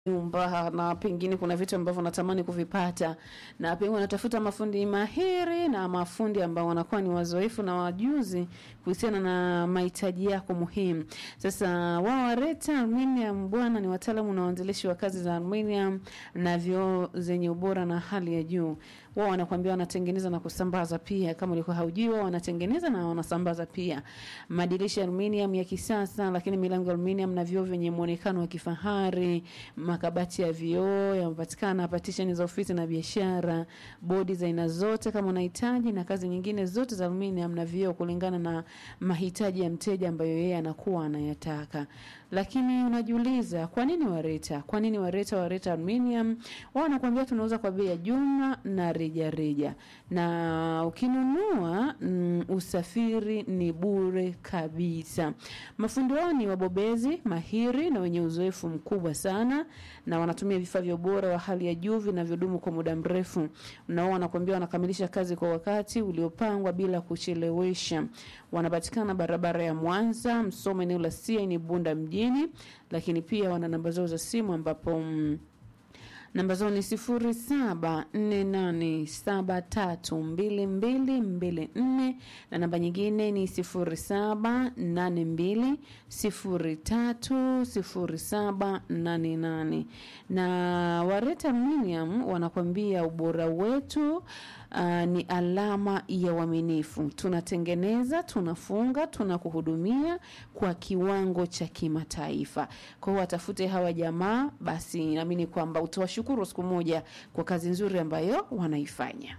nyumba na pengine kuna vitu ambavyo natamani kuvipata na pengine wanatafuta mafundi mahiri na mafundi ambao wanakuwa ni wazoefu na wajuzi kuhusiana na mahitaji yako muhimu. Sasa wao Wareta Aluminium bwana ni wataalamu na waanzilishi wa kazi za aluminium na vioo zenye ubora na hali ya juu. Wao wanakuambia wanatengeneza na kusambaza pia, kama ulikuwa haujui, wao wanatengeneza na wanasambaza pia madirisha ya aluminium ya kisasa, lakini milango ya aluminium na vioo vyenye muonekano wa kifahari, makabati ya vioo yanapatikana, partition za ofisi na biashara, bodi za aina zote kama unahitaji, na kazi nyingine zote za aluminium na vioo kulingana na mahitaji ya mteja ambayo yeye anakuwa anayataka. Lakini unajiuliza kwa nini Wareta? Kwa nini Wareta? Wareta Aluminium wao wanakuambia tunauza kwa bei ya jumla na reja reja, na ukinunua mm, usafiri ni bure kabisa. Mafundi wao ni wabobezi mahiri na wenye uzoefu mkubwa sana, na wanatumia vifaa vya ubora wa hali ya juu vinavyodumu kwa muda mrefu, na wao wanakuambia wanakamilisha kazi kwa wakati uliopangwa bila kuchelewesha. Wanapatikana barabara ya Mwanza, Msoma, eneo la CN Bunda mjini, lakini pia wana namba zao za simu ambapo mm, namba zao ni sifuri saba nne nane saba tatu mbili mbili mbili nne na namba nyingine ni sifuri saba nane mbili sifuri tatu sifuri saba nane nane na Wareta Aluminium wanakwambia ubora wetu Uh, ni alama ya uaminifu. Tunatengeneza, tunafunga, tunakuhudumia kwa kiwango cha kimataifa. Kwa hiyo watafute hawa jamaa, basi naamini kwamba utawashukuru siku moja kwa kazi nzuri ambayo wanaifanya.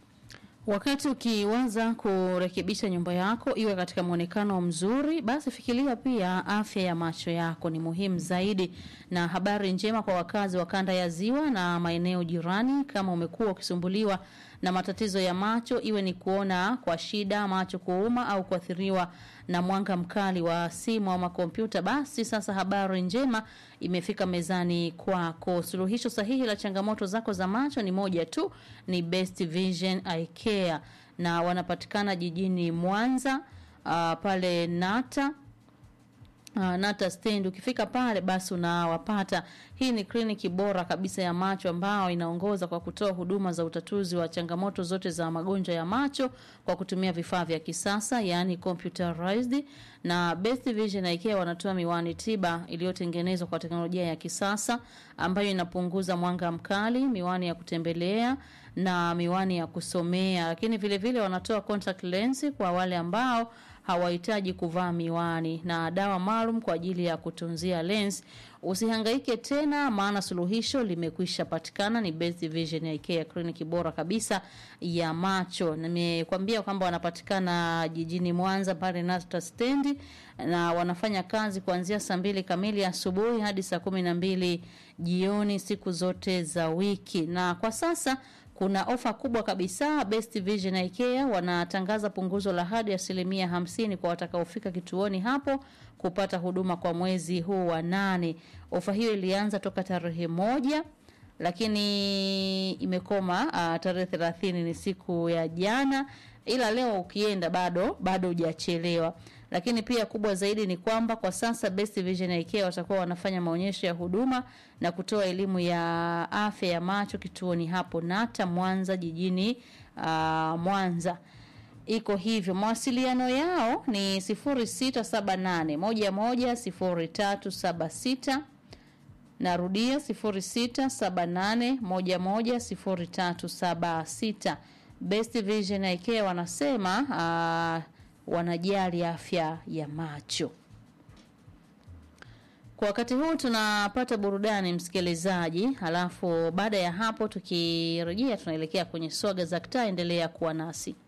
Wakati ukiwaza kurekebisha nyumba yako iwe katika mwonekano mzuri, basi fikiria pia afya ya macho yako ni muhimu zaidi. Na habari njema kwa wakazi wa kanda ya Ziwa na maeneo jirani, kama umekuwa ukisumbuliwa na matatizo ya macho, iwe ni kuona kwa shida, macho kuuma au kuathiriwa na mwanga mkali wa simu ama kompyuta, basi sasa habari njema imefika mezani kwako. Suluhisho sahihi la changamoto zako za macho ni moja tu, ni Best Vision Eye Care, na wanapatikana jijini Mwanza, uh, pale Nata Uh, Nata stand ukifika pale basi unawapata. Hii ni kliniki bora kabisa ya macho ambao inaongoza kwa kutoa huduma za utatuzi wa changamoto zote za magonjwa ya macho kwa kutumia vifaa vya kisasa yani computerized. Na Best Vision Eye Care wanatoa miwani tiba iliyotengenezwa kwa teknolojia ya kisasa ambayo inapunguza mwanga mkali, miwani ya kutembelea na miwani ya kusomea, lakini vile vile wanatoa contact lens kwa wale ambao hawahitaji kuvaa miwani na dawa maalum kwa ajili ya kutunzia lens. Usihangaike tena, maana suluhisho limekwisha patikana. Ni Best Vision Eye Care, kliniki bora kabisa ya macho. Nimekwambia kwamba wanapatikana jijini Mwanza pale Nasta stendi, na wanafanya kazi kuanzia saa mbili kamili asubuhi hadi saa kumi na mbili jioni siku zote za wiki, na kwa sasa kuna ofa kubwa kabisa. Best Vision Eye Care wanatangaza punguzo la hadi asilimia hamsini kwa watakaofika kituoni hapo kupata huduma kwa mwezi huu wa nane. Ofa hiyo ilianza toka tarehe moja lakini imekoma uh, tarehe thelathini ni siku ya jana, ila leo ukienda bado bado hujachelewa. Lakini pia kubwa zaidi ni kwamba kwa sasa Best Vision Eye Care watakuwa wanafanya maonyesho ya huduma na kutoa elimu ya afya ya macho kituoni hapo Nata Mwanza jijini uh, Mwanza iko hivyo. Mawasiliano yao ni 0678 11 0376 narudia 0678 11 0376. Best Vision Eye Care wanasema uh, wanajali afya ya macho. Kwa wakati huu tunapata burudani msikilizaji, halafu baada ya hapo tukirejea tunaelekea kwenye swaga za kitaa. Endelea kuwa nasi.